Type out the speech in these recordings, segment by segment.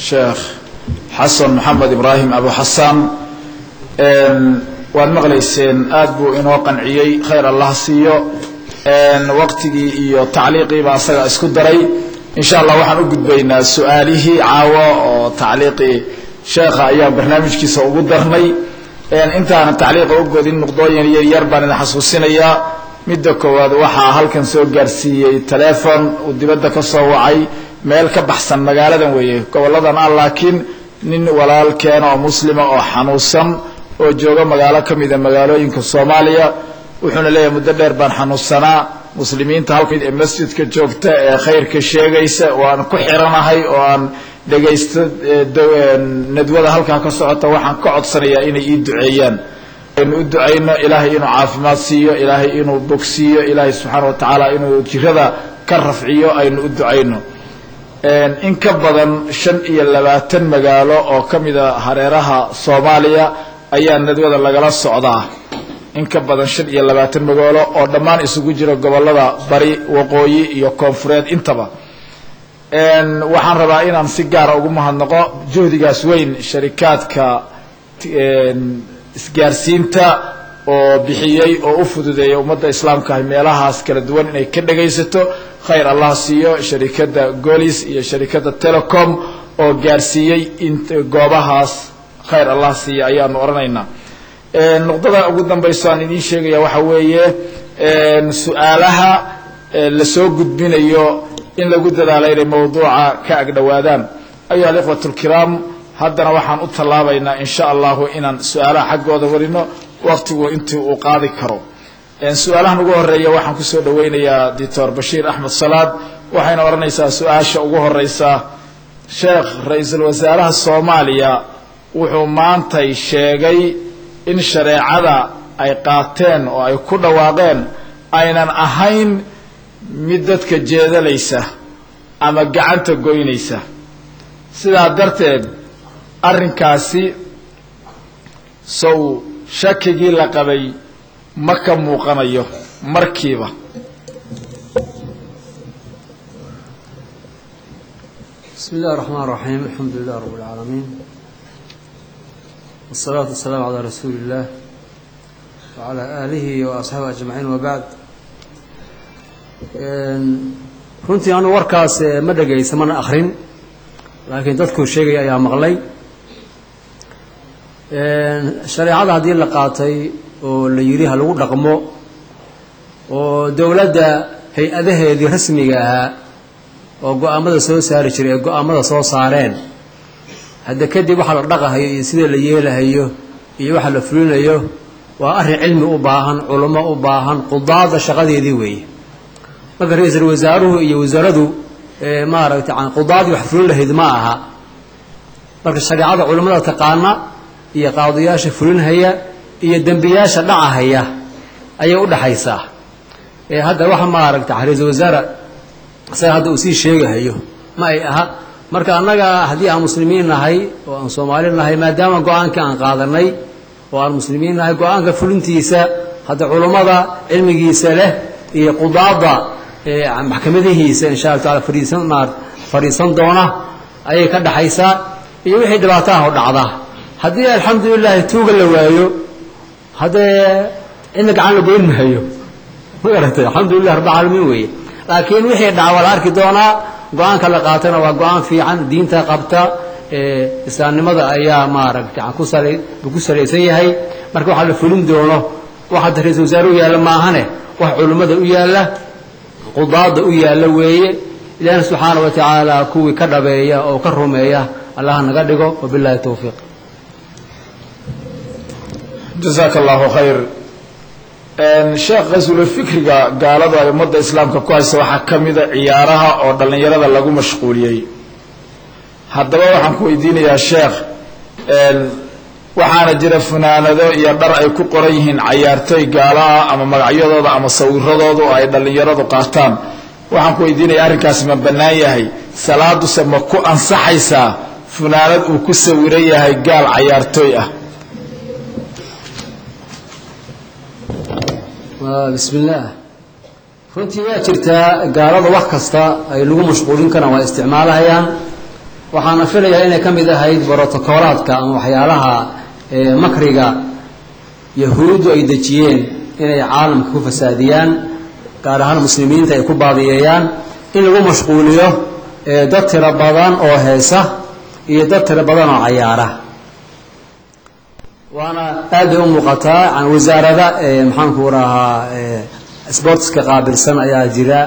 sheekh xasan maxamed ibraahim abu xasaan waad maqlayseen aad buu inoo qanciyey khayr allah siiyo waqtigii iyo tacliiqiiba asaga isku daray insha allah waxaan u gudbaynaa su-aalihii caawo oo tacliiqii sheekha ayaan barnaamijkiisa ugu darnay intaanan tacliiqa u godin nuqdooyin yaryar baan idin xasuusinayaa midda koowaad waxaa halkan soo gaarsiiyey telefon uu dibadda ka soo wacay meel ka baxsan magaaladan weeye goboladan ah laakiin nin walaalkeena oo muslima oo xanuunsan oo jooga magaalo ka mida magaalooyinka soomaaliya wuxuuna leeyahay muddo dheer baan xanuunsanaa muslimiinta halka ee masjidka joogta ee khayrka sheegaysa oo aan ku xiranahay oo aan dhegaysto nadwada halkaa ka socota waxaan ka codsanayaa inay ii duceeyaan aynu u ducayno ilaahay inuu caafimaad siiyo ilaahay inuu bogsiiyo ilaahay subxaana wa tacaala inuu jirada ka rafciyo aynu u ducayno in ka badan shan iyo labaatan magaalo oo ka mida hareeraha soomaaliya ayaa nadwada lagala socdaa in ka badan shan iyo labaatan magaalo oo dhammaan isugu jira gobolada bari waqooyi iyo koonfureed intaba waxaan rabaa inaan si gaara ugu mahadnaqo juhdigaas weyn sharikaadka isgaarsiinta oo bixiyey oo u fududeeyay ummadda islaamka ah meelahaas kala duwan inay ka dhagaysato khayr allah siiyo sharikadda golis iyo sharikadda telecom oo gaarsiiyey goobahaas khayr allah siiya ayaanu odhanaynaa nuqdada ugu dambayso aan idiin sheegaya waxaa weeye su-aalaha lasoo gudbinayo in lagu dadaalo inay mawduuca ka agdhowaadaan ayuha alikhwat lkiraam haddana waxaan u tallaabaynaa in sha allahu inaan su-aalaha xaggooda warino waqtigu intii uu qaadi karo su-aalahan ugu horeeya waxaan kusoo dhaweynayaa doctor bashiir axmed salaad waxayna odhanaysaa su-aasha ugu horeysa sheekh ra-iisul wasaaraha soomaaliya wuxuu maantay sheegay in shareecada ay qaateen oo ay ku dhawaaqeen aynan ahayn mid dadka jeedalaysa ama gacanta goynaysa sidaa darteed arrinkaasi sow shakigii la qabay ma ka muuqanayo markiiba bismi illahi raxmaan raxiim alxamdu lilah rab اlcaalamiin wالsalaatu wasalaamu calaa rasuuli اllah wacalaa aalihi wa asxaabi ajmaciin wabacd runtii anu warkaas ma dhegaysa mana akrin laakiin dadkuu sheegaya ayaa maqlay shareecada haddii la qaatay oo la yidhi ha lagu dhaqmo oo dowladda hay-adaheedii rasmiga ahaa oo go-aamada soo saari jiray ee go-aamada soo saareen hadda kadib waxa la dhaqahayo iyo sida la yeelahayo iyo waxa la fulinayo waa arrin cilmi u baahan culummo u baahan qudaada shaqadeedii weeye marka ra-iisul wasaaruhu iyo wasaaradu maaragtay qudaadii wax fulin lahayd ma aha marka shareecada culummada taqaana iyo qaadiyaasha fulinhaya iyo dembiyaasha dhacahaya ayay u dhaxaysaa hadda waxa maaragtay ra-iisul wasaare isaga hadda uu sii sheegahayo ma ay aha marka annaga haddii aan muslimiin nahay oo aan soomaali nahay maadaama go-aankii aan qaadanay oo aan muslimiin nahay go-aanka fulintiisa hadda culummada cilmigiisa leh iyo qudaada maxkamadihiisa insha alla taala fadhiisan fadhiisan doona ayay ka dhaxaysaa iyo wixii dhibaataha o dhacda haddii alxamdu lilaahi tuuga la waayo haddee cidna gacan la goyn maayo ma garatay alxamdulilah rabbilcaalamiin weeye laakiin wixii dhaca waa la arki doonaa go-aanka la qaatana waa go-aan fiican diinta qabta islaamnimada ayaa maaragtay kusal buu ku salaysan yahay marka waxaa la fulin doono wax hadda ra-isul wasaare u yaalla maahane wax culummada u yaalla qudaada u yaalla weeye ilaahna subxaana wa tacaala kuwii ka dhabeeya oo ka rumeeya allah naga dhigo wabillahi towfiiq jazaaka allahu khayr sheekh qasulo fikriga gaaladu ay ummadda islaamka ku haysa waxaa ka mida ciyaaraha oo dhallinyarada lagu mashquuliyey haddaba waxaan ku weydiinayaa sheekh waxaana jira funaanado iyo dhar ay ku qoran yihiin cayaartooy gaalo ah ama magacyadooda ama sawiradoodu ay dhallinyaradu qaataan waxaan ku weydiinaya arrinkaasi ma bannaan yahay salaaduse ma ku ansaxaysaa funaanad uu ku sawiran yahay gaal cayaartooy ah bismi illaah runtii waa jirtaa gaalada wax kasta ay lagu mashquulin karaan waa isticmaalahayaan waxaana filayaa inay ka mid ahayd brotokoolaadka ama waxyaalaha makriga yahuuddu ay dejiyeen inay caalamka ku fasaadiyaan gaar ahaan muslimiinta ay ku baadiyeeyaan in lagu mashquuliyo dad tiro badan oo heesa iyo dad tiro badan oo cayaara waana aad bay u muuqataa wasaarada maxaanku rahaa sportska qaabilsan ayaa jira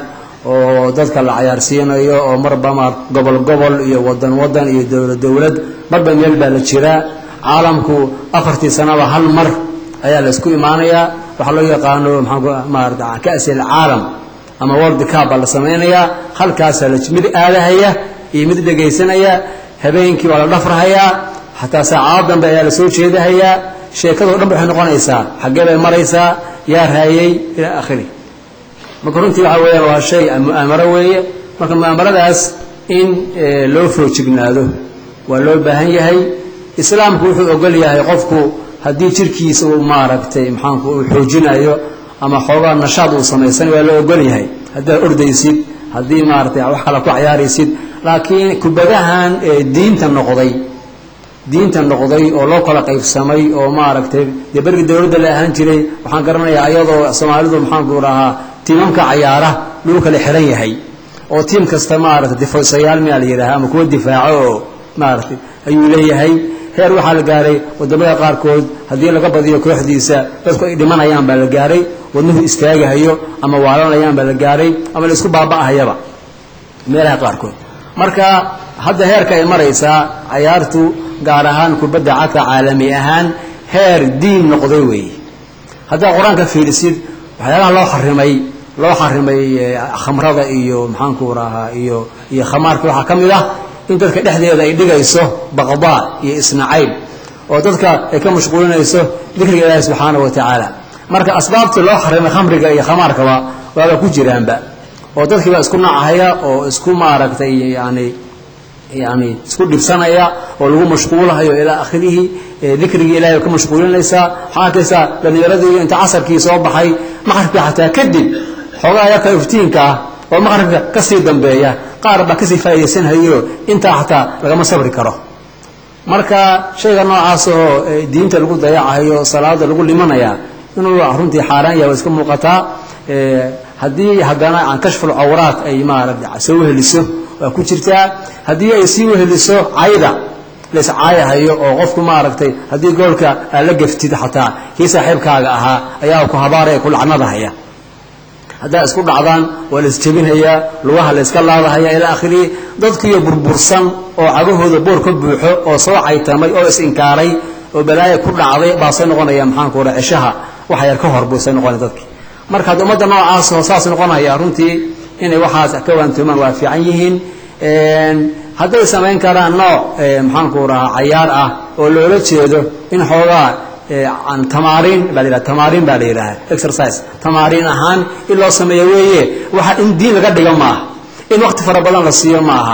oo dadka la cayaarsiinayo oo marba ma gobol gobol iyo wadan wadan iyo dowlad dowlad marba meel baa la jiraa caalamku afartii sanaba hal mar ayaa la isku imaanayaa waxaa loo yaqaano maamaarata kasil caalam ama world cup baa la samaynayaa halkaasaa la mid aadahaya iyo mid dhegaysanaya habeenkii waa la dhafrahayaa xataa saacado dambe ayaa la soo jeedahayaa sheekado dhan ba waxay noqonaysaa xaggee bay maraysaa yaa raayey ilaa akhiri marka runtii waxa weeyaan waa shay mu'aamaro weeye marka mu'aamaradaas in loo foojignaado waa loo baahan yahay islaamku wuxuu ogol yahay qofku haddii jirkiisa uu maaragtay maxaanku uu xoojinayo ama xoogaa nashaad uu samaysanayo waa loo ogol yahay haddaad ordaysid haddii maaratay wax kale ku cayaaraysid laakiin kubadahan diinta noqday diinta noqday oo loo kala qaybsamay oo maaragtay dee bergii dowladda la ahaan jiray waxaan garanayaa ayadoo soomaalidu maxaanku dhahaa tiimamka cayaara dhul kale xiran yahay oo tiim kasta maaragtay difaysayaal miyaa la yidhaha ama kuwa difaaco oo maaragtay ayuu leeyahay heer waxaa la gaaray wadamada qaarkood haddii laga badiyo kooxdiisa dadku ay dhimanayaan baa la gaaray wadnuhu istaagahayo ama waalanayaan baa la gaaray ama la isku baaba'ahayaba meelaha qaarkood marka hadda heerka ay maraysaa cayaartu gaar ahaan kubadda cagta caalami ahaan heer diin noqday weeye haddaad qur-aanka fiirisid waxyaalaha loo xarimay loo xarimay khamrada iyo maxaanku rahaa iyo iyo khamaarka waxaa ka mid ah in dadka dhexdeeda ay dhigayso baqdaa iyo isnacayb oo dadka ay ka mashquulinayso dikriga ilaahi subxaanahu wa tacaala marka asbaabtii loo xarimay khamriga iyo khamaarkaba waaba ku jiraanba oo dadkii baa isku nacahaya oo isku maaragtay yani yani isku dhibsanaya oo lagu mashquulahayo ilaa akhirihi dikrigii ilahay ka mashquulinaysaa waxaa arkaysaa dhalinyaradii inta casarkii soo baxay maqribka xataa kadib xoogaa yarka iftiinka ah oo maqribka kasii dambeeya qaar baa kasii faa'idaysanhayo intaa xataa lagama sabri karo marka shayga noocaas oo diinta lagu dayacayo salaada lagu limanaya inuu runtii xaaraan yahay waa iska muuqataa haddii haddana aan kashful cawraat ay maarata soo weheliso waa ku jirtaa haddii ay sii weheliso cayda lays caayahayo oo qofku maaragtay haddii goolka aad la gaftid xataa kii saaxiibkaaga ahaa ayaa ku habaaraya ku lacnadahaya haddaa isku dhacdaan waa la isjebinhayaa lugaha la yska laadahaya ilaa akhirihi dadkiiyo burbursan oo cagahooda boor ka buuxo oo soo caytamay oo is-inkaaray oo balaaya ku dhacday baasay noqonaya maxaanku ra ceshaha waxa yar ka hor buusay noqonaya dadki marka hadda ummadda noocaas oo saas noqonaya runtii inay waxaas ka waantoomaan waa fiican yihiin hadday samayn karaan nooc maxaanku rahaa cayaar ah oo loola jeedo in xoogaa tamaariin baa la yidhaha tamaariin baa la yidhaha exercise tamaariin ahaan in loo sameeyo weeye waxa in diin laga dhigo maaha in waqti fara badan la siiyo maaha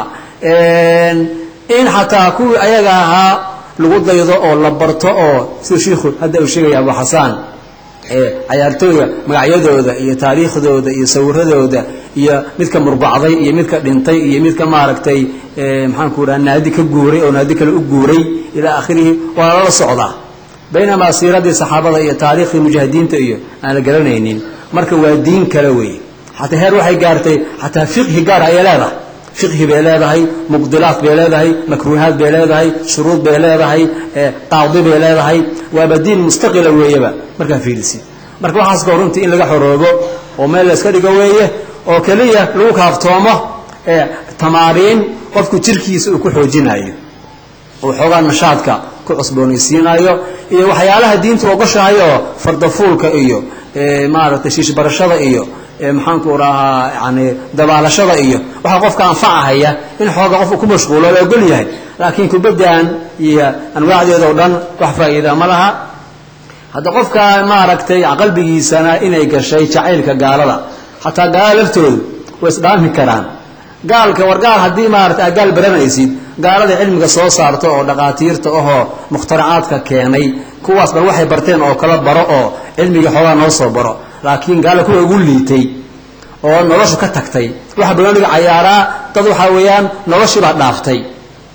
in xataa kuwii ayaga ahaa lagu daydo oo la barto oo sida shiikhu hadda uu sheegaya abu xasaan cayaartooyga magacyadooda iyo taariikhdooda iyo sawiradooda iyo midka murbacday iyo midka dhintay iyo midka maaragtay maxaanku raha naadi ka guuray oo naadi kale u guuray ilaa akhirihi waa lala socdaa baynamaa siiradii saxaabada iyo taariikhdii mujaahidiinta iyo aan la garanaynin marka waa diin kale weeye xataa heer waxay gaartay xataa fiqhi gaar ayay leedahay fiqhi bay leedahay muqdilaat bay leedahay makruuhaad bay leedahay shuruud bay leedahay qaadi bay leedahay waaba diin mustaqila weeyaba markaa fiirisi marka waxaas koo runtii in laga xoroobo oo meel la iska dhigo weeye oo keliya lagu kaaftoomo tamaariin qofku jirkiisa uu ku xoojinayo oo xoogaa nashaadka ku cusboonaysiinayo iyo waxyaalaha diintu ogoshahay oo fardafuulka iyo maaragtay shiishbarashada iyo maxaanku rahaa yani dabaalashada iyo waxaa qofka anfacahaya in xooga qofku ku mashquulo la ogol yahay laakiin kubaddan iyo anwaacdeeda o dhan wax faa'iida ma laha hadda qofka maaragtay qalbigiisana inay gashay jacaylka gaalada xataa gaalada laftoodu way isdhaami karaan gaalka war gaal haddii maarata aad gaal baranaysid gaalada cilmiga soo saarto oo dhaqaatiirta ahoo mukhtaracaadka keenay kuwaas bal waxay barteen oo kala baro oo cilmiga xoogaa noo soo baro laakiin gaala kuwa ugu liitay oo noloshu ka tagtay waxa banooniga cayaaraa dad waxaa weeyaan noloshii baa dhaaftay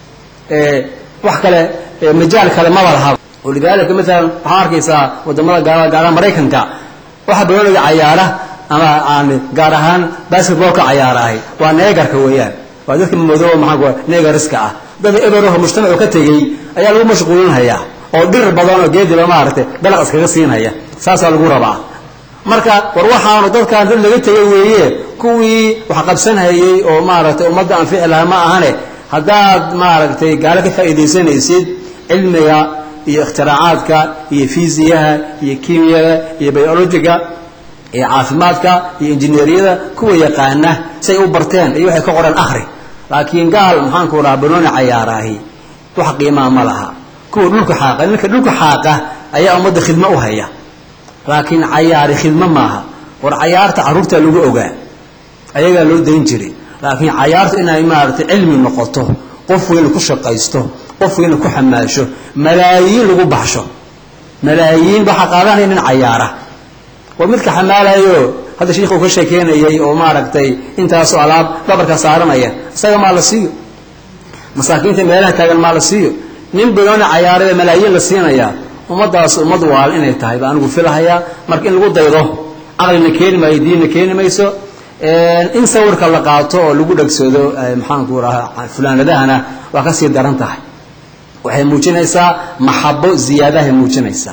wax kale majaal kale maba laha walidaalika maalan waxaa arkaysaa wadamada gaala gaaraha maraykanka waxa banooniga cayaara ama aan gaar ahaan basketballka cayaarahay waa neegarka weeyaan waa dadka madooba maxaa neegariska ah dad eberoho mujtamacu ka tegey ayaa lagu mashquulinhayaa oo dhir badan oo geediba maaragtay dalaq iskaga siinhaya saasaa lagu rabaa marka war waxaanu dadkaan dad laga tegay weeye kuwii wax qabsanhayey oo maaragtay ummadda anfici lahaa ma ahane haddaad maaragtay gaalo ka faa'iidaysanaysid cilmiga iyo ikhtiracaadka iyo fiisiyaha iyo kimiyada iyo biologiga iyo caafimaadka iyo injineeriyada kuwa yaqaana say u barteen iyo waxay ka qoreen akhri laakiin gaal maxaanku dhaha banooni cayaaraahi wax qiimaa ma laha kuwa dhulka xaaqa ninka dhulka xaaqa ayaa ummadda khidmo u haya laakiin cayaari khidmo maaha war cayaarta carruurta lagu ogaa ayagaa loo dayn jiray laakiin cayaartu inay maaragtay cilmi noqoto qof weyna ku shaqaysto qof weyna ku xamaasho malaayiin lagu baxsho malaayiin waxaa qaadanaya nin cayaara war midka xamaalayo hadda shiikhu ka sheekeynayay oo maaragtay intaasoo alaab dhabarka saaranaya isaga maa la siiyo masaakiinta meelaha taagan maa la siiyo nin banooni cayaarada malaayiin la siinayaa ummadaas ummad waal inay tahay baa anigu filahayaa marka in lagu daydo caqlina keeni maayo diinna keeni mayso in sawirka la qaato oo lagu dhegsado maxaanku rahaa fulaanadahana waa kasii daran tahay waxay muujinaysaa maxabo ziyaadahay muujinaysaa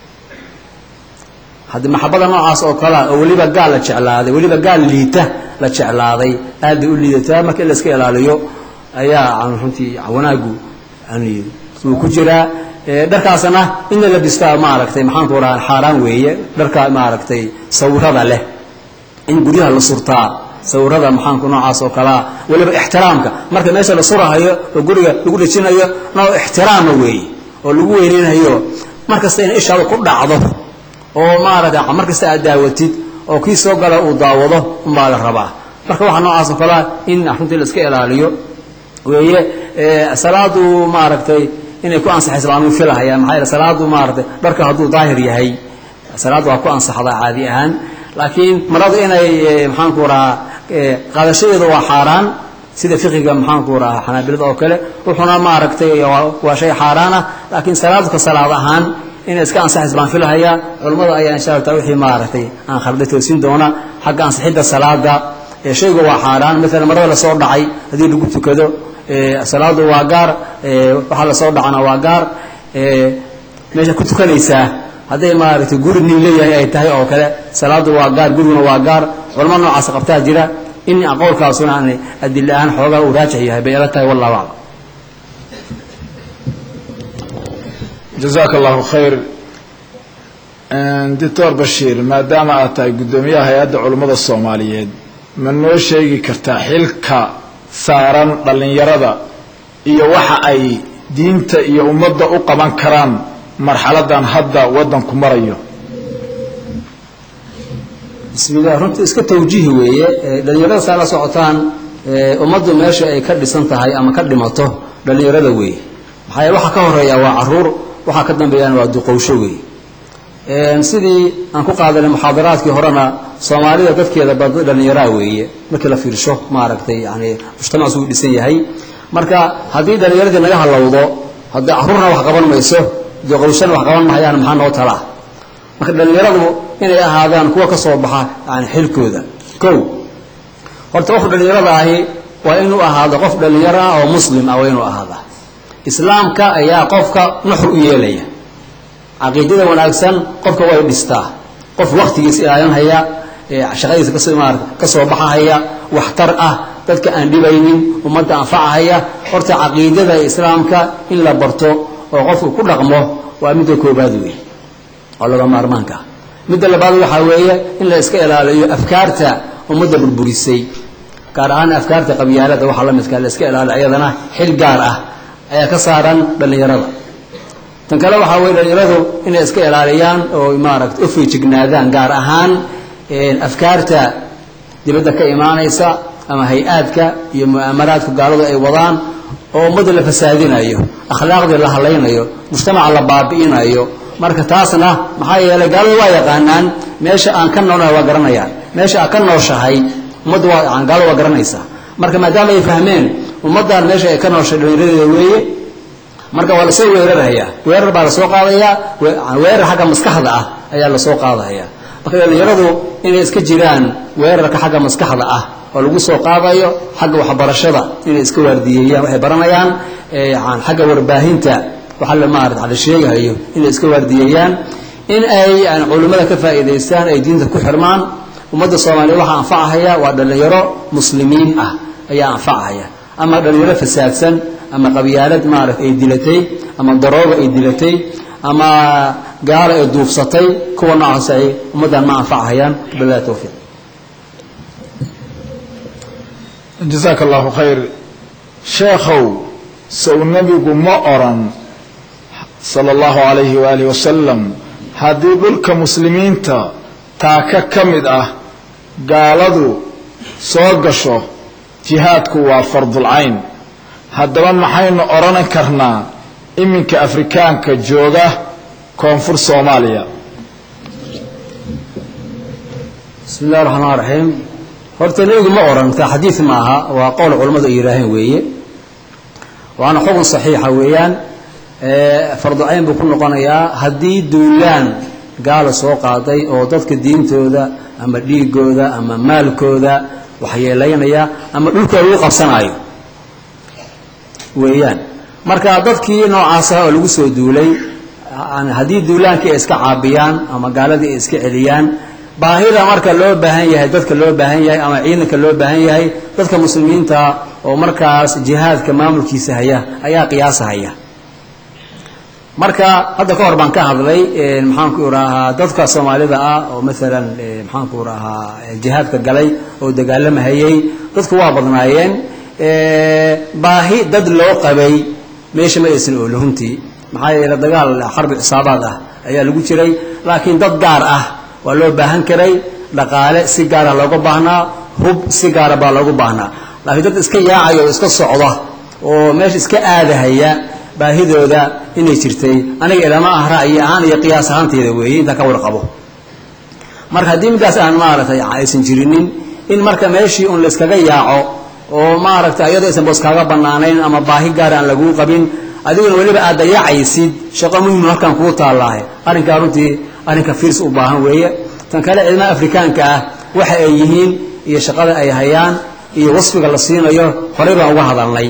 haddii maxabada noocaas oo kalea oo weliba gaal la jeclaaday weliba gaal liita la jeclaaday aad bay u liidataa marka in la iska ilaaliyo ayaa runtii wanaagu uu ku jiraa dharkaasna in la labistaa maaragtay maxaanku rahaa xaaraan weeye dharka maaragtay sawirada leh in guryaha la surtaa sawirada maxaanku noocaas oo kalea weliba ixtiraamka marka meesha la surahayo oo guriga lagu dhejinayo noo ixtiraama weeye oo lagu weyneynayo mar kasta ina ishaada ku dhacdo oo maaragtay mar kasta aad daawatid oo kii soo gala uu daawado unbaa la rabaa marka waxaa noocaas oo kalea in runtii la iska ilaaliyo weeye salaadu maaragtay inay ku ansaxaysa baan uu filahaya maxaa yeele salaadu maaragtay dharka hadduu daahir yahay salaadu waa ku ansaxdaa caadi ahaan laakiin maradu inay maxaanku rahaa qaadashadeedu waa xaaraan sida fiqiga maxaanku rahaa xanaabilada oo kale wuxuuna maaragtay waa shay xaaraana laakiin salaadka salaad ahaan inay iska ansaxaysa baan filahayaa culammada ayaa insha alla taala wixii maaragtay aan khalday toosin doona xagga ansixidda salaada shayga waa xaaraan maalan marada lasoo dhacay haddii lagu tukado salaadu waa gaar waxaa lasoo dhacana waa gaar meesha ku tukanaysaa hadday maaragtay guri nin leeyahay ay tahay oo kale salaadu waa gaar guriguna waa gaar culamo noocaas qabtaa jira in qowlkaasuna aan adil ahaan xoogaa uu raajix yahay bay ila tahay wallahu aclam jazaaka allahu khayr doctor bashiir maadaama aad tahay guddoomiyaha hay-adda culummada soomaaliyeed ma noo sheegi kartaa xilka saaran dhallinyarada iyo waxa ay diinta iyo ummadda u qaban karaan marxaladan hadda waddanku marayo bismillah runtii iska tawjiih weeye dhallinyarada saa la socotaan ummaddu meesha ay ka dhisan tahay ama ka dhimato dhallinyarada weeye maxaa yeele waxaa ka horeeya waa caruur waxaa ka dambeeyana waa duqowsho weeye sidii aan ku qaadanay muxaadaraadkii horena soomaalida dadkeeda bad dhallinyaraa weeye markii la fiirsho maaragtay yani mujtamac suu dhisan yahay marka haddii dhallinyaradii naga halowdo haddii caruurna wax qaban mayso duqowshana wax qaban mahayaan maxaa noo talaa marka dhallinyaradu inay ahaadaan kuwa ka soo baxa yani xilkooda kow horta qofka dhallinyarada ahi waa inuu ahaado qof dhallinyaro ah oo muslim ah waa inuu ahaada islaamka ayaa qofka nuxur u yeelaya caqiidada wanaagsan qofka way dhistaa qof waktigiisa ilaalinhaya shaqadiisa kasoo ka soo baxahaya waxtar ah dadka aan dhibaynin ummadda anfacahaya horta caqiidada islaamka in la barto oo qofku ku dhaqmo waa midda koobaad weeye oo laga maarmaanka midda labaad waxaa weeye in la iska ilaaliyo afkaarta ummadda burburisay gaar ahaan afkaarta qabyaalada waxaa la midka la iska ilaaliyo ayadana xil gaar ah ayaa ka saaran dhallinyarada tan kale waxaa weye dhallinyaradu inay iska ilaaliyaan oo maaragta u fiijignaadaan gaar ahaan afkaarta dibadda ka imaanaysa ama hay-aadka iyo mu'aamaraadka gaaladu ay wadaan oo ummadda la fasaadinayo akhlaaqdii la hadlaynayo mujtamaca la baabi'inayo marka taasna maxaa yeelay gaaladu waa yaqaanaan meesha aan ka noolnahay waa garanayaan meesha aad ka nooshahay ummadda waa gaaladu waa garanaysaa marka maadaama ay fahmeen ummaddan meesha ay ka nooshay dhallinyaradeeda weeye marka waa lasoo weerarhayaa weerar baa lasoo qaadayaa weerar xagga maskaxda ah ayaa lasoo qaadaya marka dhalinyaradu inay iska jiraan weerarka xagga maskaxda ah oo lagu soo qaadayo xagga waxbarashada inay iska waardiyeeyaan waxay baranayaan xagga warbaahinta waxaa la maarata la sheegahayo inay iska waardiyeeyaan in ay culimmada ka faa'iidaystaan ay diinta ku xirmaan ummadda soomaaliya waxaa anfacahaya waa dhalinyaro muslimiin ah ayaa anfacahaya ama dhalinyaro fasaadsan ama qabyaalad maarata ay dilatay ama darooga ay dilatay ama gaalo ay duufsatay kuwa noocaas ay ummaddan ma anfacahayaan bilahi towfiiq jasaaka allahu khayr sheekhow sow nebigu ma oran sala allahu calayhi waalihi wasalam haddii dhulka muslimiinta taaka ka mid ah gaaladu soo gasho jihaadku waa fardulcayn haddaba maxaynu odhan karnaa iminka afrikaanka jooga koonfur soomaaliya bismi illahi raxmaan raxiim horta nebigu ma oran taa xadiid ma aha waa qowl culammadu ay yidhaaheen weeye waana xukun saxiixa weeyaan farducayn buu ku noqonayaa haddii duulaan gaala soo qaaday oo dadka diintooda ama dhiigooda ama maalkooda waxyeelaynaya ama dhulkooda lagu qabsanaayo weeyaan marka dadkii noocaas ah oo lagu soo duulay haddii duulaankii ay iska caabiyaan ama gaaladii ay iska celiyaan baahida marka loo baahan yahay dadka loo baahan yahay ama ciidanka loo baahan yahay dadka muslimiinta oo markaas jihaadka maamulkiisa haya ayaa qiyaasahaya marka hadda ka hor baan ka hadlay maxaanku irahaa dadka soomaalida ah oo maalan maxaanku irahaa jihaadka galay oo dagaalamahayey dadku waa badnaayeen baahi dad loo qabay meesha ma aysan ooli runtii maxaa yeele dagaal xarbi xisaabaad ah ayaa lagu jiray laakiin dad gaar ah waa loo baahan karay dhaqaale si gaara looga baahnaa hub si gaara baa loogu baahnaa laakiin dad iska yaacaya oo iska socda oo meesha iska aadahaya baahidooda inay jirtay aniga ilama ah ra'yi ahaan iyo qiyaas ahaanteyda weeye intaan ka warqabo marka haddii middaas aan maaragtay aysan jirinin in marka meeshii un layskaga yaaco oo maaragtay ayadoo aysan boos kaaga bannaanayn ama baahi gaar aan laguu qabin adiguna weliba aad dayacaysid shaqo muhimu halkan kuu taallaahe arrinkaa runtii arrinka fiirs u baahan weeye tan kale ciidamada afrikaanka ah waxa ay yihiin iyo shaqada ay hayaan iyo wasfiga la siinayo horey baan uga hadalnay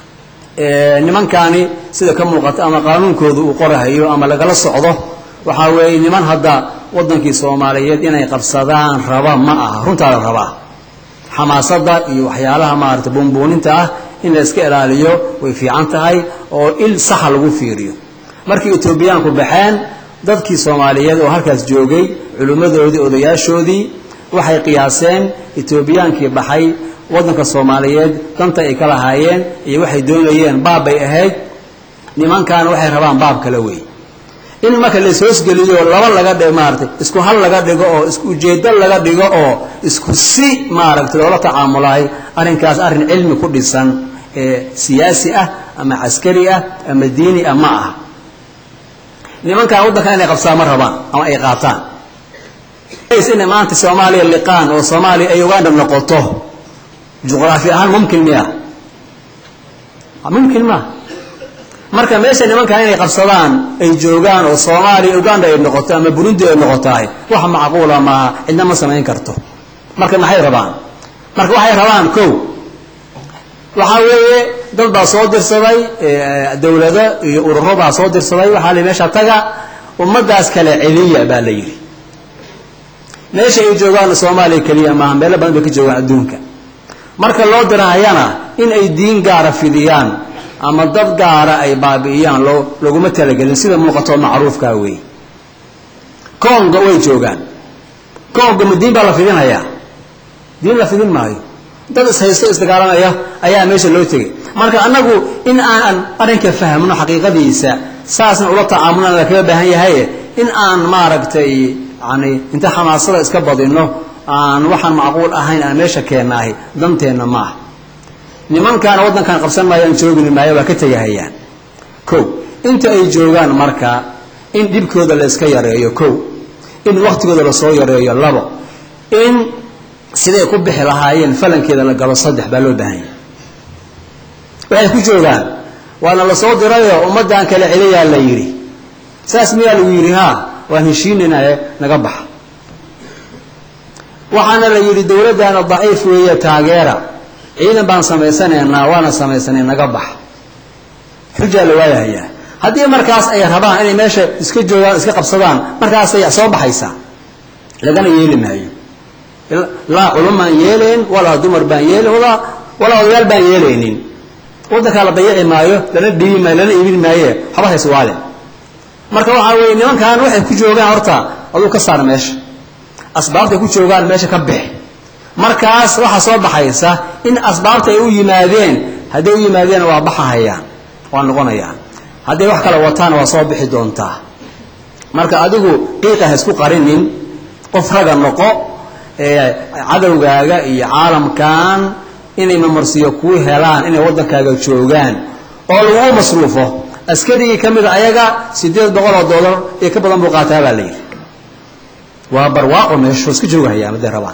nimankaani sida ka muuqata ama qaanuunkooda uu qorahayo ama lagala socdo waxaa weeye niman hadda waddankii soomaaliyeed inay qabsadaan raba ma aha runtaa la rabaa xamaasadda iyo waxyaalaha maarata buunbuuninta ah in la iska ilaaliyo way fiican tahay oo il saxa lagu fiiriyo markii etoobiyaanku baxeen dadkii soomaaliyeed oo halkaas joogay culimmadoodii odayaashoodii waxay qiyaaseen etoobiyaankii baxay waddanka soomaaliyeed danta ay ka lahaayeen iyo waxay doonayeen baab bay ahayd nimankaana waxay rabaan baab kale wey in marka laishoosgeliyo laba laga dhigo maaratay isku hal laga dhigo oo isku ujeedo laga dhigo oo isku si maaragtay loola tacaamulahay arrinkaas arrin cilmi ku dhisan ee siyaasi ah ama caskari ah ama diini ah ma aha nimankan waddankan inay qabsadaan ma rabaan ama ay qaataan inay maanta soomaaliya liqaan oo soomaaliya ay uganda noqoto juqraafi ahaan mumkin miya mumkin ma marka meesha nimankan inay qabsadaan ay joogaan oo soomaaliya uganda ay noqoto ama burundi ay noqotahay wax macquula maaha cidna ma samayn karto marka maxay rabaan marka waxay rabaan kow waxaa weeye dad baa soo dirsaday dowlado iyo ururo baa soo dirsaday waxaa la meesha taga ummadaas kale celiya baa la yidhi meesha ay joogaan soomaaliya keliya maaha meelo badan bay ka joogaan adduunka marka loo dirahayana in ay diin gaara fidiyaan ama dad gaara ay baabi'iyaan loo laguma talagelin sida muuqatoo macruufkaa weeye konga way joogaan konga ma diin baa la fidinayaa diin la fidin maayo dad ishaysto isdagaalanaya ayaa meesha loo tegay marka annagu in aan arrinka fahmno xaqiiqadiisa saasna ula tacaamulana la kaga baahan yahaye in aan maaragtay yani inta xamaasada iska badinno aan waxaan macquul ahayn aan meesha keennaahi danteenna maaha nimankaana waddankan qabsan maayaan joogini maayo waa ka tegahayaan kow inta ay joogaan marka in dhibkooda la iska yareeyo kow in wakhtigooda lasoo yareeyo labo in siday ku bixi lahaayeen falankeeda la galo saddex baa loo baahan yahay waxay ku joogaan waana la soo dirayoo ummaddan kale celiyaa la yidhi saas miyaa lagu yidhi haa waan heshiinaynae naga baxa waxaana la yidhi dowladdaana daciif weeye taageera ciidan baan samaysanaynaa waana samaysanay naga baxa xujaa la waayahayaa haddii markaas ay rabaan inay meesha iska joogaan iska qabsadaan markaasay soo baxaysaa lagana yeeli maayo laa culum baan yeelayn walaa dumar baan yeelayn walaa walaa odayaal baan yeelaynin waddankaa la dayaci maayo lana dhiibi maayo lana iibin maaye haba hays waale marka waxaa weeye nimankan waxay ku joogaan horta aduu ka saar meesha asbaabtay ku joogaan meesha ka bix markaas waxaa soo baxaysa in asbaabta ay u yimaadeen hadday u yimaadeen waa baxahayaan waa noqonayaan hadday wax kale wataana waa soo bixi doontaa marka adigu qiiqa ha isku qarinin qof raga noqo ee cadowgaaga iyo caalamkan inay mamarsiyo kuu helaan inay waddankaaga joogaan oo lagu masruufo askarigii ka mida ayaga siddeed boqol oo dollar iyo ka badan buu qaataa baa la yidhi waa barwaaqo meesho iska joogahayaan hadday rabaan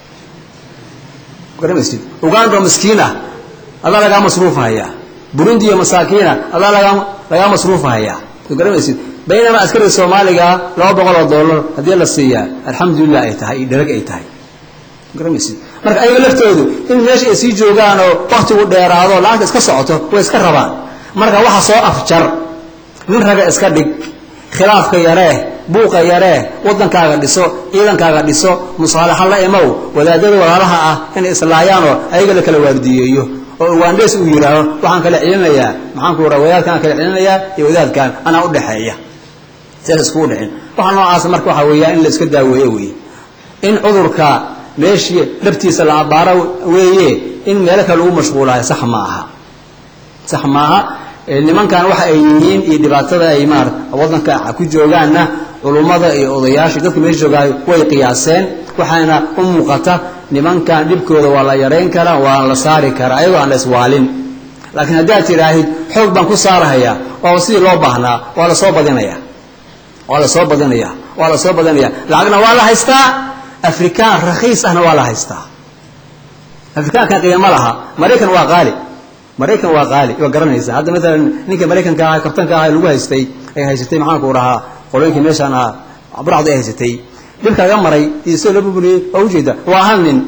garamaysid uganda oo miskiin ah adaa lagaa masruufahayaa burundi iyo masaakiina adaa lagaa lagaa masruufahayaa garamaysid baynamaa askariga soomaaliga laba boqol oo dollar haddii la siiyaa alxamdulilah ay tahay iyo dherag ay tahay garamaysid marka ayaga laftoodu in meesha ay sii joogaan oo waktigu dheeraado lacagta iska socoto way iska rabaan marka waxa soo afjar nin raga iska dhig khilaafka yaree buuqa yaree waddankaaga dhiso ciidankaaga dhiso musaalaxa la imow wadaadada walaalaha ah inay islaayaanoo ayaga la kala waardiyeeyo oo ugaandhees uu yidhaaho waxaan kala celinayaa maxaanku raa wadaadkaan kala celinayaa iyo wadaadkan anaa udhexeeya sidaas iskugu dhicin waxa noocaas marka waxaa weeyaa in la iska daaweeyo weeye in cudurka meeshii dhabtiisa la abaaro weeye in meelo kale lagu mashquulayo sax ma aha sax maaha nimankan waxa ay yihiin iyo dhibaatada ay maar waddanka ku joogaanna culummada iyo odayaasha dadka meesha joogaayo way qiyaaseen waxaana u muuqata nimankan dhibkooda waa la yarayn karaa waa la saari karaa ayagoo aan la iswaalin laakiin haddaad tidhaahid xoog baan ku saarahayaa oo sidii loo baahnaa waa lasoo badinaya waa lasoo badinaya waa lasoo badinaya lacagna waa la haystaa afrikaan rakhiis ahna waa la haystaa afrikaankan qiimo laha maraykan waa qaali maraykan waa qaali waa garanaysa hadda maalan ninka maraykanka aha kabtanka aha lagu haystay ay haysatay maxaanku dhahaa qolooyinkii meeshaan ahaa burcda ay haysatay dhibka laga maray iyo soo loo burburiyey waa ujeeda waa hal nin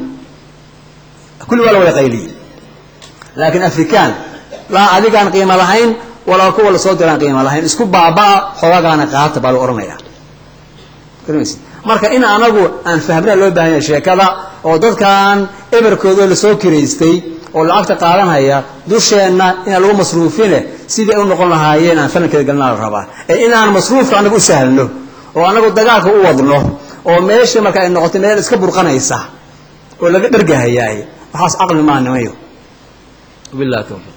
kulli waa la wada qayliyey laakiin afrikaan laa adigaan qiimo lahayn walaa kuwa lasoo diraan qiimo lahayn isku baabaa xoogagaana qaata baa lagu odhanaya garanaysa marka in anagu aan fahmna loo baahan yahay sheekada oo dadkan eberkooda lasoo kiraystay oo lacagta qaadanhaya dusheenna inaan lagu masruufine sidii ay u noqon lahaayeen aan falankeeda galnaa la rabaa ee inaan masruufka anagu u sahlno oo anagu dagaalka u wadno oo meesha marka ay noqoto meel iska burqanaysa oo laga dhargahayaay waxaas caqli maa nimayo wabillahi tawfiiq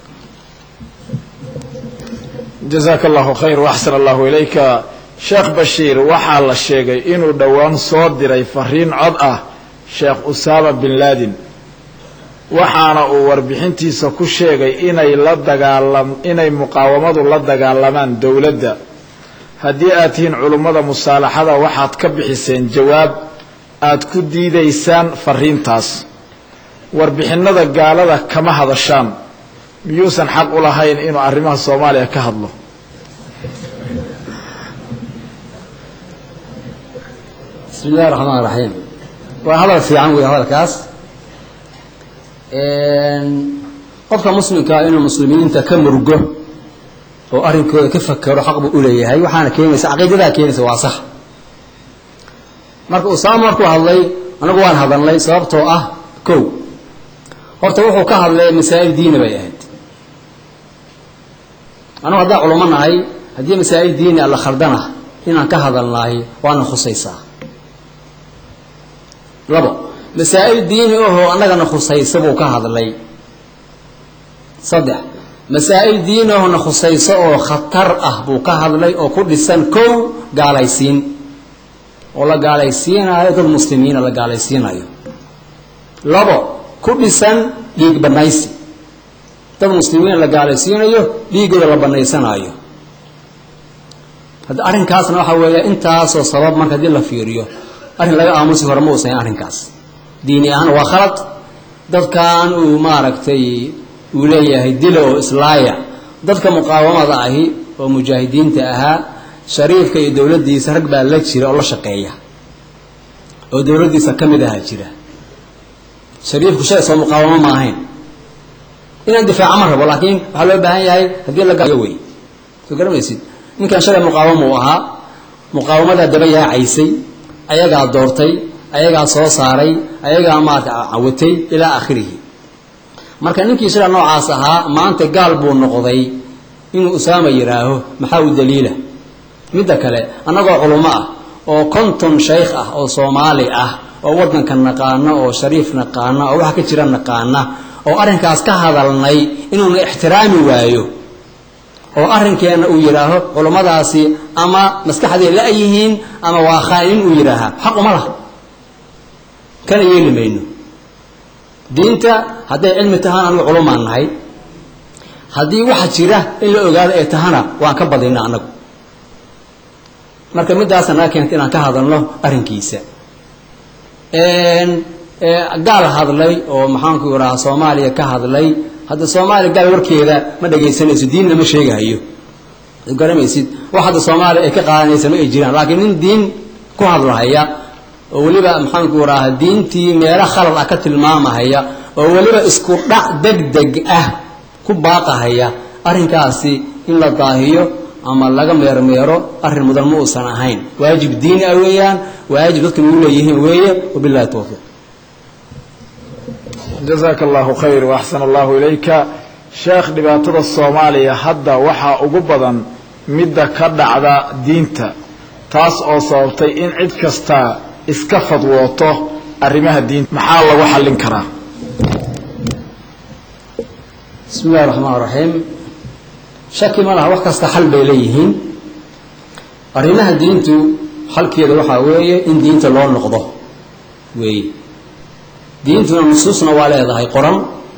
jazaaka allahu khayr waxsan allahu ilayka sheekh bashiir waxaa la sheegay inuu dhowaan soo diray fariin cod ah sheekh usaama bin laadin waxaana uu warbixintiisa ku sheegay inay la dagaalam inay muqaawamadu la dagaalamaan dowladda haddii aad tihiin culummada musaalaxada waxaad ka bixiseen jawaab aad ku diidaysaan fariintaas warbixinnada gaalada kama hadashaan miyuusan xaq u lahayn inuu arrimaha soomaaliya ka hadlo bismi illahi raxmaan raxiim waa hadal fiican wey hadalkaas qofka muslimkaa inuu muslimiinta ka murgo oo arrinkooda ka fakero xaq buu u leeyahay waxaana keenaysa caqiidadaa keenaysa waa sax marka usaama markuu hadlay anagu waan hadalnay sababtoo ah kow horta wuxuu ka hadlay masaa'il diini bay ahayd anugu haddaan culamo nahay haddii masaa'il diini alla khaldana inaan ka hadalnahay waana khusaysaa labo masaa'il diini ahoo annagana khusaysa buu ka hadlay saddex masaa'il diini ahoo na khusayso oo khatar ah buu ka hadlay oo ku dhisan kow gaalaysiin oo la gaalaysiinayo dad muslimiina la gaalaysiinayo labo ku dhisan dhiig banaysi dad muslimiina la gaalaysiinayo dhiigooda la banaysanaayo hadda arrinkaasna waxaa weeya intaasoo sabab marka haddii la fiiriyo arrin laga aamusi hore ma uusan arrinkaas diini ahaan waa khalad dadkan uu maaragtay uu leeyahay dila oo islaaya dadka muqaawamada ahi oo mujaahidiinta ahaa shariifka iyo dowladdiisa rag baa la jira oo la shaqeeya oo dowladdiisa ka mid ahaa jira shariifku shay soo muqaawamo ma ahayn inaan difaaca ma rabo laakiin waxaa loo baahan yahay haddii la gayo wey soo garamaysid ninkan shalay muqaawamo uu ahaa muqaawamadaa daba yaacaysay ayagaa doortay ayagaa soo saaray ayagaa maarata cawatay ilaa aakhirihi marka ninkii shalay noocaas ahaa maanta gaal buu noqday inuu usaama yidhaaho maxaa u daliila midda kale annagoo culummo ah oo konton shaykh ah oo soomaali ah oo waddanka naqaana oo shariif naqaana oo waxa ka jira naqaana oo arrinkaas ka hadalnay inuuna ixtiraami waayo oo arrinkeenna uu yidhaaho culummadaasi ama maskaxday la-yihiin ama waa khaa'inin uu yidhaahaa xaq uma laha kana yeeli mayno diinta hadday cilmi tahaan anigu culumaan nahay haddii waxa jira in la ogaado ay tahana waan ka badina annagu marka middaasa naga keenta inaan ka hadalno arrinkiisa gaal hadlay oo maxaanku idhaha soomaaliya ka hadlay hadda soomaaliya gaal warkeeda ma dhagaysanayso diinna ma sheegahayo garamaysid wax hadda soomaaliya ay ka qaadanaysa ma ay jiraan laakiin nin diin ku hadlahaya oo weliba maxaanku idhaha diintii meelo khalad ah ka tilmaamahaya oo weliba isku dhac deg deg ah ku baaqahaya arrinkaasi in la daahiyo ama laga meermeero arrin mudan ma uusan ahayn waajib diini ah weeyaan waajib dadka nagu leeyihiin weeye wabillahi towfiiq jazaaka allahu khayr waaxsan allahu ilayka sheekh dhibaatada soomaaliya hadda waxaa ugu badan midda ka dhacda diinta taas oo sababtay in cid kasta iska fadwooto arrimaha diinta maxaa lagu xallin karaa bismi illahi raxmaan raxiim shaki ma laha wax kasta xal bay leeyihiin arrimaha diintu xalkeeda waxaa weeye in diinta loo noqdo weeye diintuna nusuusna waa leedahay qoran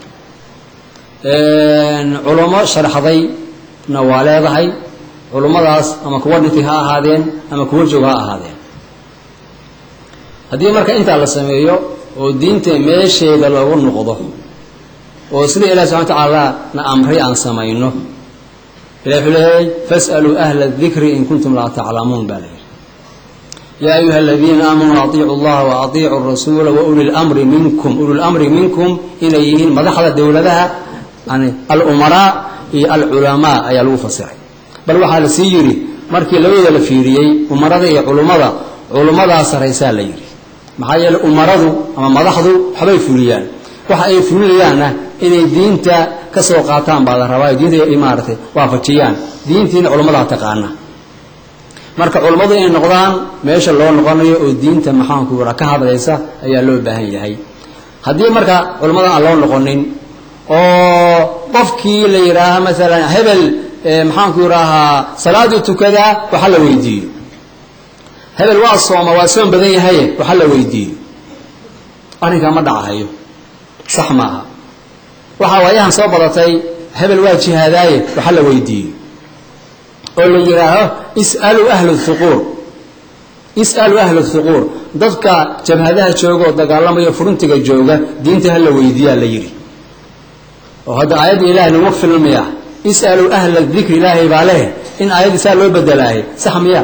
culummo sharxdayna waa leedahay culummadaas ama kuwa dhintay ha ahaadeen ama kuwa joog ha ahaadeen haddii marka intaa la sameeyo oo diinta meesheeda loogu noqdo oo sida ilahi subxana watacaala na amray aan samayno ilahi wuxuu leeyahay fas'aluu ahla dikri in kuntum laa taclamuun baa layidhi yaa ayuha aladiina aamanuu atiicu llaha wa atiicu rasuula wa uli lmri minkum uli lamri minkum inay yihiin madaxda dowladaha yani alumaraa iyo alculamaa ayaa lagu fasiray bal waxaa la sii yidhi markii labadooda la fiiriyey umarada iyo culummada culummadaa saraysaa la yidhi maxaa yeele umaradu ama madaxdu waxbay fuliyaan waxa ay fulinayaanna inay diinta ka soo qaataan baa la rabaa diinta ay maaratay waafajiyaan diintiina culammadaa taqaana marka culummadu inay noqdaan meesha loo noqonayo oo diinta maxaanku raa ka hadlaysa ayaa loo baahan yahay haddii marka culummada aan loo noqonin oo qofkii la yidhaaha maalan hebel maxaanku idhaahaa salaadii tukadaa waxa la weydiiyo hebel waa sooma waa soom badan yahaye waxa la weydiiyo arrinkaa ma dhacahayo sax maaha waxaa waayahan soo badatay hebel waa jihaadaaye waxa la weydiiyo oo la yidhaaho is'aluu ahlu thuquur is'aluu ahlu thuquur dadka jabhadaha jooga oo dagaalamaya furuntiga jooga diinta ha la weydiiyaa la yidhi oo hadda aayadda ilahay naguma filmaya is'aluu ahla dikri ilaahay baa leh in aayaddii saa loo bedelaahay sax miya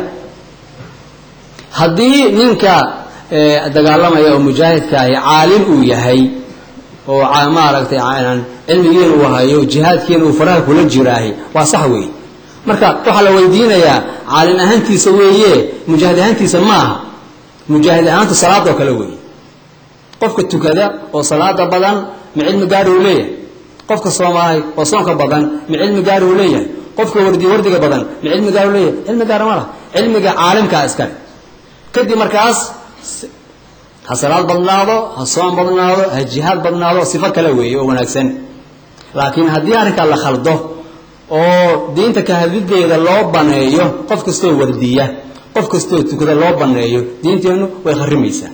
haddii ninka dagaalamaya oo mujaahidka ahi caalim uu yahay oo maaragtay cilmigiina uu hayo jihaadkiina uu faraha kula jiraahi waa sax weeye marka waxaa la weydiinayaa caalim ahaantiisa weeye mujaahid ahaantiisa maaha mujaahid ahaantu salaadoo kale weeye qofka tukada oo salaada badan ma cilmi gaari uu leeyahay qofka soomahay oo soonka badan ma cilmi gaari uu leeyahay qofka wardi wardiga badan ma cilmi gaari uu leeyahay cilmi gaara ma laha cilmiga caalimkaa iskale kadib markaas ha salaad badnaado ha soon badnaado ha jihaad badnaado sifo kale weeye oo wanaagsan laakiin haddii arrinkaa la khaldo oo diinta kahadideeda loo baneeyo qof kastoo wardiya qof kastoo tukada loo baneeyo diinteennu way kharimaysaa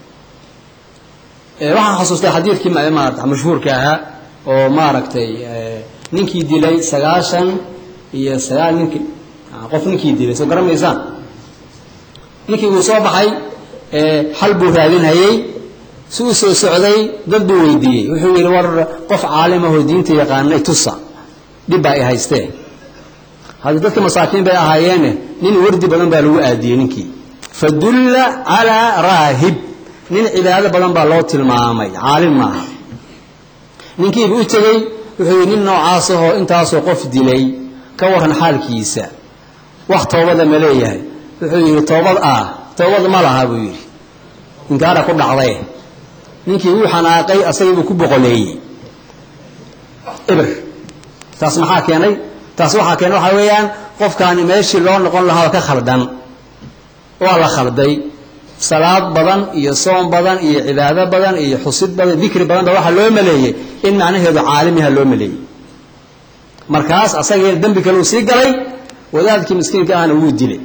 waxaan xasuustay xadiidkii maarata mashhuurka ahaa oo maaragtay ninkii dilay sagaashan iyo sagaal ninkii qof ninkii dilay soo garamaysaan ninkii uu soo baxay xal buu raadinhayey si uu soo socday dad buu weydiiyey wuxuu yidhi war qof caalim ahoo diinta yaqaanay tusa dhib baa ay haysteen haddii dadka masaakiin bay ahaayeene nin wardi badan baa lagu aadiyey ninkii fadulla calaa raahib nin cibaado badan baa loo tilmaamay caalim maaha ninkiiba u tegey wuxuu yidhi nin noocaas ahoo intaasoo qof dilay ka waran xaalkiisa wax toobada ma leeyahay wuxuu yidhi toobad ah toobad ma laha buu yidhi inkaara ku dhacday ninkii wuu xanaaqay asagiibuu ku boqoleeyey ibr taas maxaa keenay taas waxaa keenay waxaa weeyaan qofkaani meeshii loo noqon lahaa ka khaldan waa la khalday salaad badan iyo soom badan iyo cibaado badan iyo xusid badan dikri badan ba waxaa loo maleeyey in macnaheedu caalimiha loo maleeyey markaas asagii dembi kale uu sii galay wadaadkii miskiinka ahna wuu dilay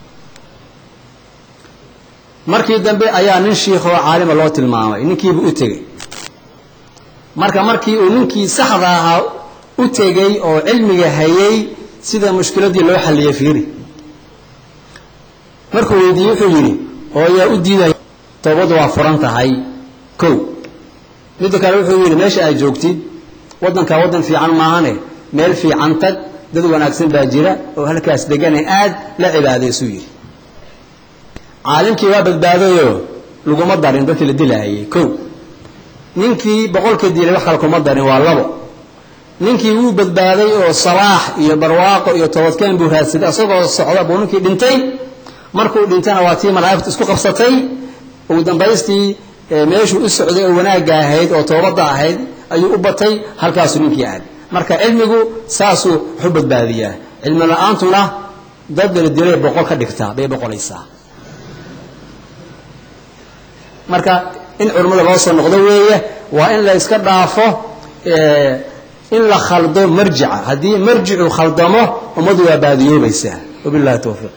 markii dambe ayaa nin shiikhoo caalima loo tilmaamay ninkiibu u tegey marka markii uu ninkii saxda ahaa u tegey oo cilmiga hayay sida mushkiladii loo xalliyey fiiri markuu weydiiyey wuxuu yidhi oo yaa u diidaya toobadu waa furan tahay kow midda kale wuxuu yidhi meesha aad joogtid waddankaa waddan fiican maahane meel fiican tag dad wanaagsan baa jira oo halkaas degane aad la cibaadaysuu yidhi caalimkii waa badbaadayoo laguma darin dadkii la dilaayay kow ninkii boqolka dilay wax kale kuma darin waa labo ninkii wuu badbaaday oo salaax iyo barwaaqo iyo toobadkeen buu raadsaday asagoo socda buu ninkii dhintay markuu dhintana waa tii malaa'igtu isku qabsatay ugu dambaystii meeshuu u socday oo wanaagga ahayd oo toobadda ahayd ayuu u batay halkaasuu ninkii aaday marka cilmigu saasuu wax u badbaadiyaa cilmi la-aantuna dad la dilay boqol ka dhigtaa bay boqolaysaa marka in culimmada loo soo noqdo weeye waa in la iska dhaafo in la khaldo marjica haddii marjicu khaldamo ummaddu waa baadiyoobaysaa wabillahi towfiiq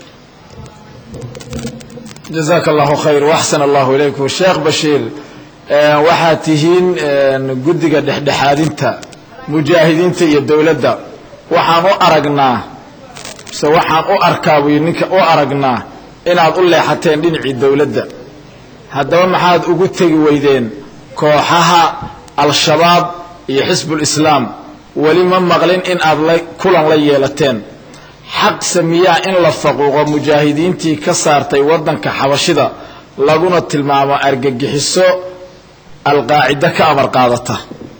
jazaaka allahu khayr waxsan allahu ilaykum sheekh bashiir waxaad tihiin guddiga dhexdhexaadinta mujaahidiinta iyo dowladda waxaan u aragnaa mise waxaan u arkaa buy ninka u aragnaa inaad u leexateen dhinacii dowladda haddaba maxaad ugu tegi weydeen kooxaha al-shabaab iyo xisbulislaam weli ma maqlin in aad la kulan la yeelateen xaq samiyaa in la faquuqo mujaahidiintii ka saartay waddanka xabashida laguna tilmaamo argagixiso alqaacido ka amar qaadata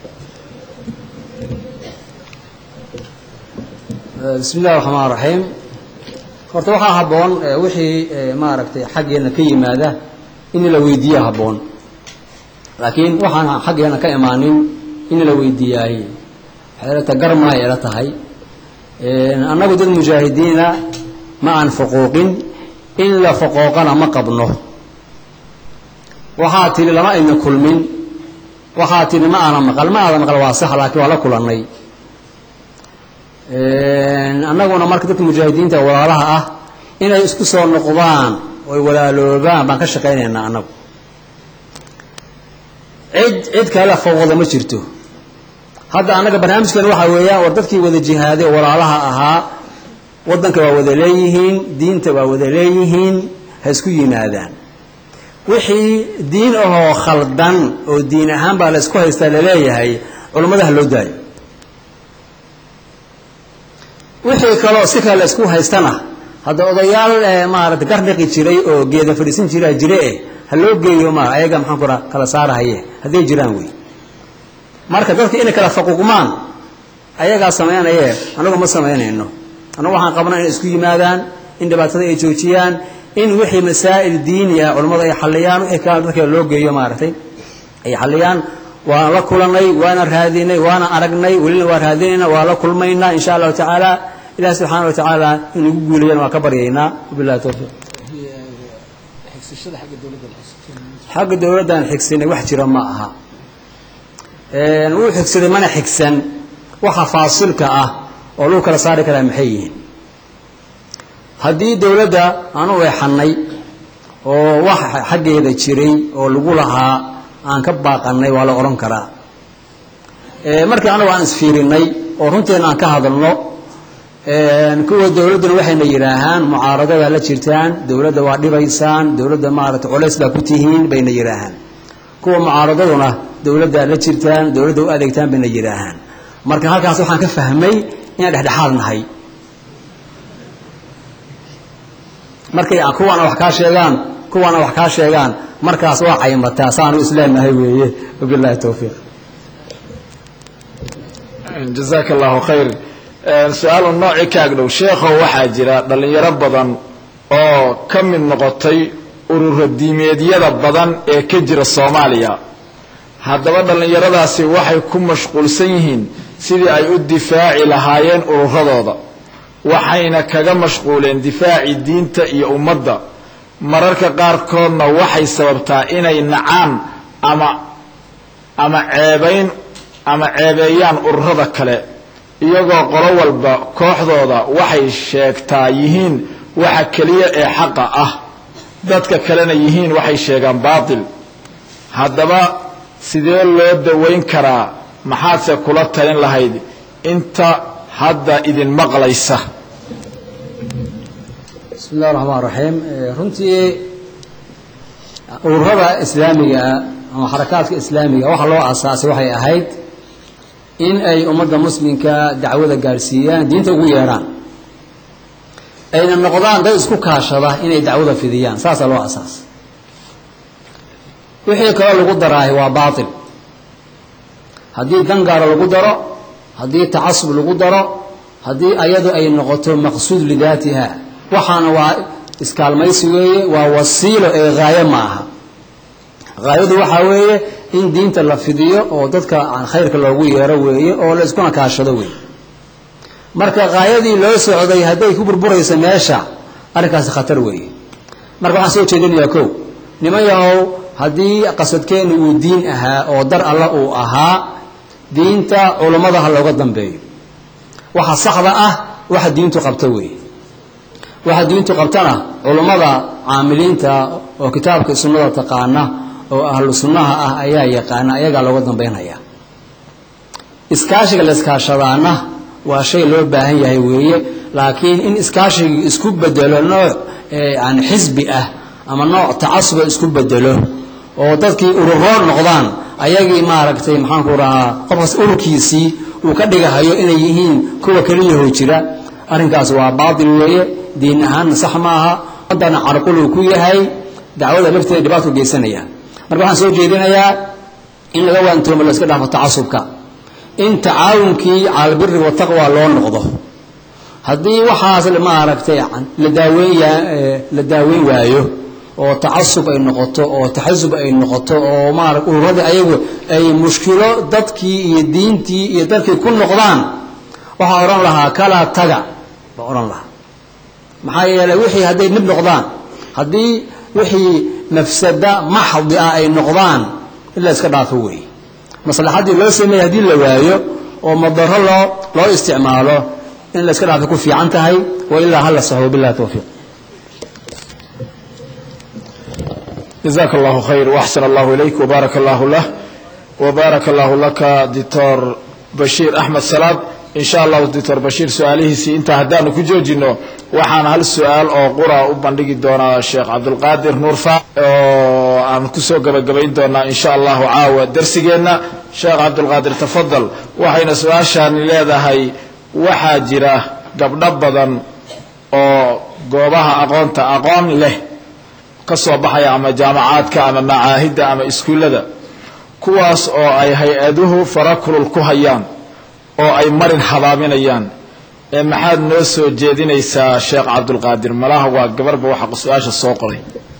bismi illahi raxmaan raxiim horta waxaa habboon wixii maaragtay xaggeena ka yimaada in la weydiiya habboon laakiin waxaan xaggeena ka imaanin in la weydiiyaay waxay ilata garma ay ila tahay annagu dad mujaahidiina ma aan faquuqin in la faqooqana ma qabno waxaa tidhi lama ayna kulmin waxaa tidhi ma aana maqal ma aada maqal waa sax laakiin waa la kulannay annaguna marka dadka mujaahidiinta walaalaha ah inay isku soo noqdaan oy walaaloobaan baan ka shaqaynaynaa annagu cid cid kale fawqda ma jirto hadda annaga barnaamijkan waxaa weeyaan war dadkii wada jihaaday oo walaalaha ahaa waddanka waa wada leeyihiin diinta waa wada leeyihiin ha isku yimaadaan wixii diin ahoo khaldan oo diin ahaan baa la ysku haystaa laleeyahay culummada ha loo daayo wixii kaloo si kale la isku haystana hadda odayaal maarata garnaqi jiray oo geeda fadhiisan jiraa jire eh ha loo geeyo ma ayaga maxaan ku kala saarahaye hadday jiraan wey marka dadka inay kala faquuqmaan ayagaa samaynaye anagu ma samaynayno annagu waxaan qabnaa inay isku yimaadaan in dhibaatada ay joojiyaan in wixii masaa'il diini ah culammadu ay xalliyaan wixii kale dadka loo geeyo maaragtay ay xalliyaan waan la kulanay waana raadinay waana aragnay welina waa raadinayna waa la kulmaynaa insha allahu tacaala ilahi subxaana wa tacaala in ugu guulayana waan ka baryaynaa wabillahi towfiiq xagga dowladdan xigsanay wax jira ma aha wuu xigsaday mana xigsan waxa faasilka ah oo lagu kala saari karaa maxay yihiin haddii dowladda aanu eexannay oo wax xaggeeda jiray oo lagu lahaa aan ka baaqannay waa la odhan karaa markii anagu aan isfiirinnay oo runteena aan ka hadalno kuwa dowladduna waxayna yidhaahaan mucaaradadaa la jirtaan dowladda waa dhibaysaan dowladda maarata colays baa ku tihiin bayna yidhaahaan kuwa mucaaradaduna dowladdaa la jirtaan dowladda u adeegtaan bayna yidhaahaan marka halkaas waxaan ka fahmay inaan dhexdhexaad nahay markay kuwaana wax kaa sheegaan kuwaana wax kaa sheegaan markaas waa caymataa saanu isleenahay weeye wabilahi towfiiq jazaaka allahu khayr su-aal un noocii ka agdhow sheekhow waxaa jira dhallinyaro badan oo ka mid noqotay ururo diimeedyada badan ee ka jira soomaaliya haddaba dhallinyaradaasi waxay ku mashquulsan yihiin sidii ay u difaaci lahaayeen ururadooda waxayna kaga mashquuleen difaaci diinta iyo ummadda mararka qaarkoodna waxay sababtaa inay nacaan ama ama ceebayn ama ceebeeyaan ururada kale iyagoo qolo walba kooxdooda waxay sheegtaa yihiin waxa keliya ee xaqa ah dadka kalena yihiin waxay sheegaan baatil haddaba sidee loo dawayn karaa maxaadse kula talin lahayd inta hadda idin maqlaysa bismi illahi raxmaan raxiim runtii ururada islaamigaa ama xarakaadka islaamiga waxa loo asaasay waxay ahayd in ay ummadda muslimka dacwada gaadhsiiyaan diinta ugu yeedhaan ayna noqdaan dad isku kaashada inay dacwada fidiyaan saasaa loo asaasay wixii kaloo lagu daraahay waa baatil haddii dangaaro lagu daro haddii tacasub lagu daro haddii ayadu ay noqoto maqsuud lidaatiha waxaana waa iskaalmaysi weeye waa wasiilo ee haayo ma aha haayadu waxaa weeye in diinta la fidiyo oo dadka khayrka loogu yeero weeye oo la iskuna kaashado weeye marka haayadii loo socday hadday ku burburayso meesha arrinkaasi khatar weeye marka waxaan soo jeedinayaa kow niman yahow haddii qasadkeennu uu diin ahaa oo dar alla uu ahaa diinta culummada ha looga dambeeyo waxa saxda ah waxa diintu qabta weeye waxa diintu qabtana culummada caamiliinta oo kitaabka sunnada taqaana oo ahlu sunnaha ah ayaa yaqaana ayagaa looga dambaynaya iskaashiga la iskaashadaana waa shay loo baahan yahay weeye laakiin in iskaashigii isku bedelo nooc yani xisbi ah ama nooc tacasuba isku bedelo oo dadkii ururoo noqdaan ayagii maaragtay maxaanku rahaa qofkaas ururkiisii uu ka dhigahayo inay yihiin kuwa keliyahoo jira arrinkaas waa baatil weeye diin ahaanna sax ma aha haddana carquluu ku yahay dacwada lafteeda dhibaatku geysanaya marka waxaan soo jeedinayaa in laga waantoomo la iska dhaafo tacasubka in tacaawunkii caalabiri wataqwa loo noqdo haddii waxaas maaragtay la daaweyn la daaweyn waayo oo tacasub ay noqoto oo taxasub ay noqoto oo maara ururadii ayagu ay mushkilo dadkii iyo diintii iyo dadkii ku noqdaan waxaa odhan lahaa kalaa taga baa odhan lahaa maxaa yeeley wixii hadday dhib noqdaan haddii wixii mafsada maxdi ah ay noqdaan in la iska dhaafo weeye maslaxaddii loo sameeyey haddii la waayo oo madaro loo loo isticmaalo in la iska dhaafay ku fiican tahay wa ilaa hala saxo billahi towfiiq jazaaka allahu khayr waxsan allahu ilayk wbaaraka allahu lah wbaaraka allahu laka doctor bashiir axmed salaad in sha allahu doctor bashiir su-aalihiisii intaa haddaanu ku joojino waxaan hal su-aal oo qura u bandhigi doonaa sheekh cabdulqaadir nuurfa oo aan kusoo gabagabayn doonaa in sha allahu caawa darsigeenna sheekh cabdulqaadir tafadal waxayna su-aashaani leedahay waxaa jira gabdho badan oo goobaha aqoonta aqoon leh ka soo baxaya ama jaamacaadka ama macaahidda ama iskuullada kuwaas oo ay hay-aduhu farakulul ku hayaan oo ay marin habaaminayaan ee maxaad noo soo jeedinaysaa sheekh cabdulqaadir malaha waa gabarba waxa su-aasha soo qoray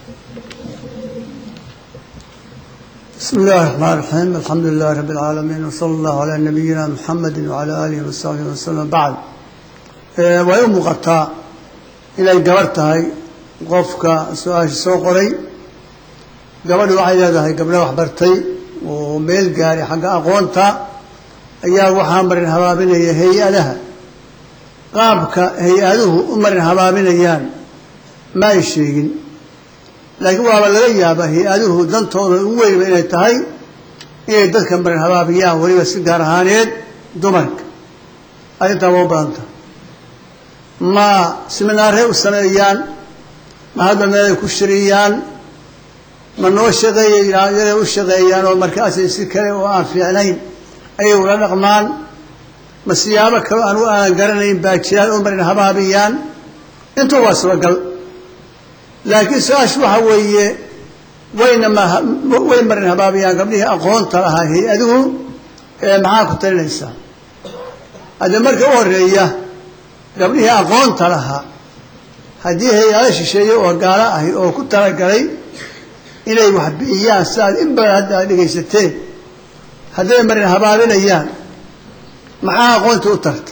بسم الله الرحمن الرحيم الحمد لله رب العالمين وصلى الله على نبينا محمد وعلى آله وصحبه وسلم بعد way u muuqataa inay gabar tahay qofka su-aasha soo qoray gabadhi waxay leedahay gabdho waxbartay oo meel gaaray xagga aqoonta ayaa waxaa marin habaabinaya hay-adaha qaabka hay-aduhu u marin habaabinayaan ma ay sheegin laakiin waaba laga yaabaa hay-aduhu dantooda ugu weynba inay tahay inay dadka marin habaabiyaan weliba si gaar ahaaneed dumarka arrintaa waa u badan tahay ma siminaarey u sameeyaan ma hadda meelay ku shiriyaan ma noo shaqeeyayaan yaday u shaqeeyaan oo markaasay si kale oo aan fiicnayn ayay ula dhaqmaan ma siyaabo kaloo aan u aanan garanayn baa jiraan oo marin habaabiyaan intuu waa suuragal laakiin su-aashu waxa weeye wayna way marin habaabiyaan gabdhihii aqoonta lahaa hay-aduhu ee maxaa ku talinaysaa haddii marka u horeeya gabdhihii aqoonta lahaa haddii hay-ado shisheeye oo gaalo ahi oo ku talagalay inay wax bi'iyaan si aad in badan hadda aad dhegaysateen hadday marin habaabinayaan maxaa aqoonta u tarta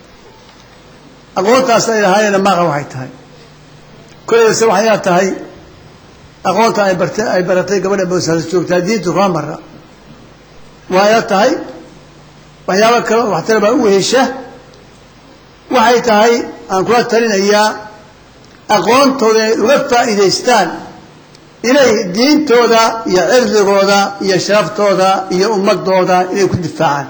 aqoontaas ay lahaayeenna maaqa waxay tahay kolayse waxayna tahay aqoonta ay barte ay baratay gabadha boosaas joogtaa diintu kama mara waayna tahay waxyaabo kale oo waxtar baa u wehesha waxay tahay aan kula talinayaa aqoontooda inay uga faa'iidaystaan inay diintooda iyo cirdigooda iyo sharaftooda iyo ummadooda inay ku difaacaan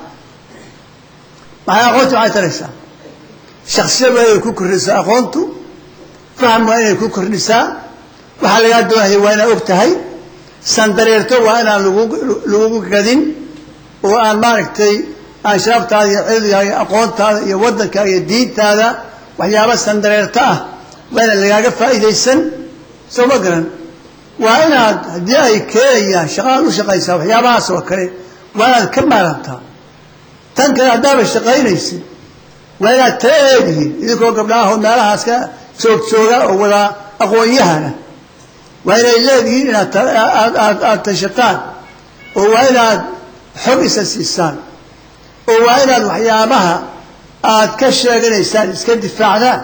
maxay aqoonta waxay taraysaa shaksiyad waa inay ku kordhisaa aqoontu faham waa inay ku kordhisaa waxaa lagaa doonaya waa inaad og tahay sandareerto waa inaan lagugu gadin oo aan maaragtay aan sharaftaada iyo cirdigaaga iyo aqoontaada iyo waddankaaga iyo diintaada waxyaaba sandareerto ah waa inaan lagaaga faa'iidaysan soo ma garan waa inaad haddii ay keenayaan shaqaad u shaqaysaa waxyaabahaas oo kale waa inaad ka maarantaa tan kale haddaaba shaqaynaysid waa inaad tala eedihiin idinkoo gabdhaahoo meelahaas ka joog jooga oo wada aqoon-yahana waa inay leedihiin inaad aada tashataan oo waa inaad xog isa siisaan oo waa inaad waxyaabaha aad ka sheeganaysaan iska difaacdaan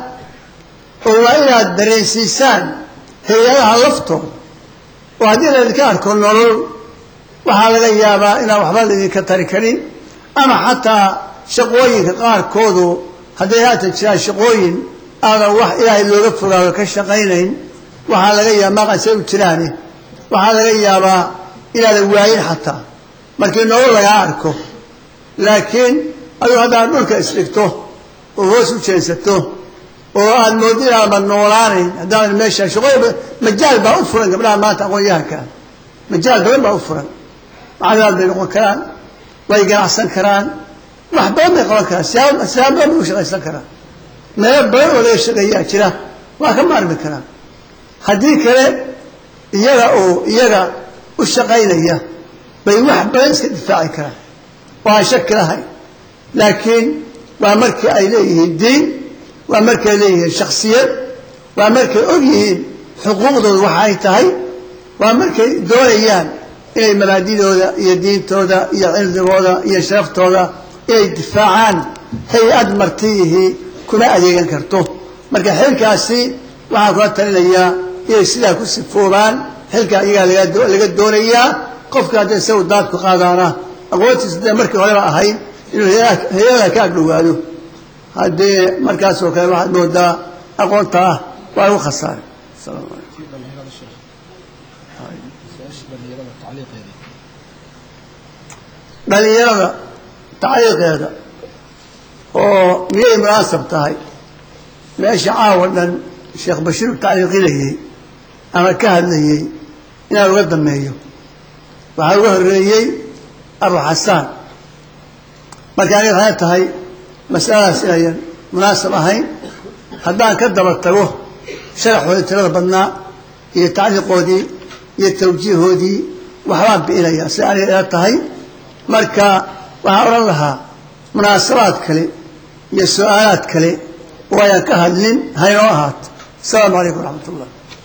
oo waa inaad dareensiisaan hay-adaha laftooda oo haddii laydinka arko nolol waxaa laga yaabaa inaan waxba laydinka tari karin ama xataa shaqooyinka qaarkoodu hadday haatan jiraan shaqooyin aadan wax ilaahay looga fogaado ka shaqaynayn waxaa laga yaaba maqasay u jiraane waxaa laga yaabaa inaadan waayin xataa markii nolol lagaa arko laakiin adigu haddaad dhulka isdhigto oo hoos u jeensato oo aad mooddo inaadma noolaanayn haddaadan meesha shaqooyin majaal baa u furan gabdhaha maanta aqoon-yahankaa majaal badan baa u furan macalimaad bay noqon karaan way ganacsan karaan wax badan bay qaban karaan siyaaba siyaaba badan bay u shaqaysan karaan meelo badan oo laga shaqeeyaa jira waa ka maarmi karaan haddii kale iyaga oo iyaga u shaqaynaya bay wax badan iska difaaci karaan oo aan shaki lahayn laakiin waa markii ay leeyihiin diin waa markay leeyihiin shaksiyad waa markay og yihiin xuquuqdooda waxa ay tahay waa markay doonayaan inay mabaadidooda iyo diintooda iyo cirdigooda iyo sharaftooda inay difaacaan hay-ad martiyihii kuma adeegan karto marka xilkaasi waxaan kula talinayaa inay sidaa ku sifoobaan xilkaa iyagaa laga doonayaa qofka hadda isagu daadku qaadaana aqoontiisa dee markii horeba ahayd inuu hay-ada ka agdhowaado haddee markaas oo kale waxaad moodaa aqoonta ah waa lagu khasaaray dhalinyarada tacliiqeeda oo miyay munaasab tahay meesha caawa dhan sheekh bashiir tacliiqinayey ama ka hadlayey inaan uga dameeyo waxaa uga horreeyey abu xasaan marka aniga waxay tahay masaladaas inayan munaasab ahayn haddaan ka daba tago sharaxoodii tirada badnaa iyo tacliiqoodii iyo tawjiihoodii waxbaan bi'inaya si aniga ila tahay marka waxaan odhan lahaa munaasabaad kale iyo su-aalaad kale oo ayaan ka hadlin haynoo ahaato asalaamu calaykum waraxmat ullah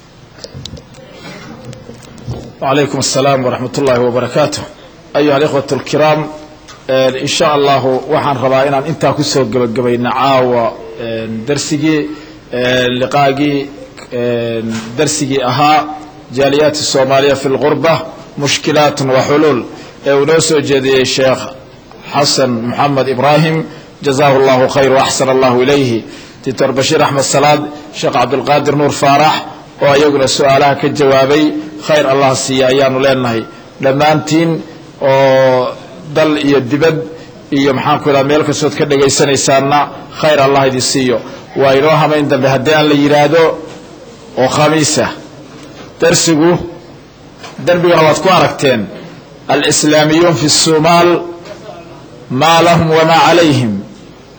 وعليكم السلام ورحمة الله وبركاته أيها الإخوة الكرام إن شاء الله waxaan rabaa inaan intaa kusoo gebagabayna caawa darsigii liqaagii darsigii ahaa jaaliyaati الsoomaaliya fi اlغurba mushkilaat وxuluul ee uu noo soo jeediyey sheekh xasan moxamed ibrahim jazahu اllahu khayr وaxsan allahu ilayhi doctor bashiir axmed salaad sheekh cabdulqaadir nuur faarax oo ayaguna su-aalaha ka jawaabay khayr allah siiya ayaanu leenahay dhammaantiin oo dal iyo dibad iyo maxaanku idhaha meel kastood ka dhegaysanaysaanna khayr allah idin siiyo waa inoo hamayn dambe haddii aan la yidhaahdo oo khamiisa darsigu darbigana waad ku aragteen alislaamiyuun fi الsumaal maa lahum wamaa calayhim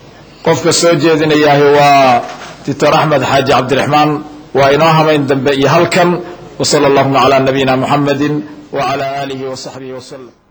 qofka soo jeedinayahay waa doctor axmed xaaji cabdiraxmaan waa inoo hamayn dambe iyo halkan wsala allahuma calaa nabiyina muxamedi wcala aalihi wasaxbihi waslem